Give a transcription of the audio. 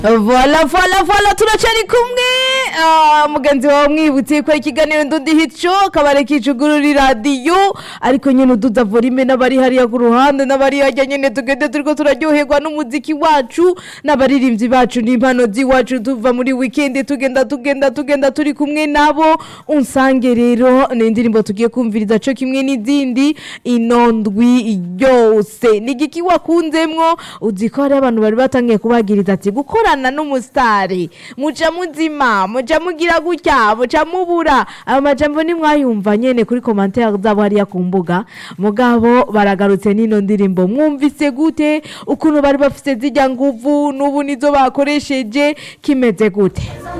vola vola vola turacari kumwe Ah, mugenzi wawe mwibutse ko ikiganiro ndundi hico kabare kicugurura radiyo ariko nyene uduza volume n'abari hariya ku ruhande n'abari harya nyene tugende turiko turaryoherwa n'umuziki wacu n'abaririmbyi bacu n'impano z'iwacu tuva muri weekend tugenda tugenda tugenda turi kumwe nabo unsange rero ni indirimbo tugiye kumviriza co kimwe n'izindi ino ndwi yose ni igiki wakunzemwo uzi ko hari abantu bari batangiye kubagiriza ati gukorana n'umusitari muca muzima muca mugira gutya muca mubura ayo majambo nimwayumva nyene kuri komantere zabo hariya ku mbuga mugabo baragarutse n'ino ndirimbo mwumvise gute ukuntu bari bafise zijya nguvu n'ubu nizo bakoresheje kimeze gute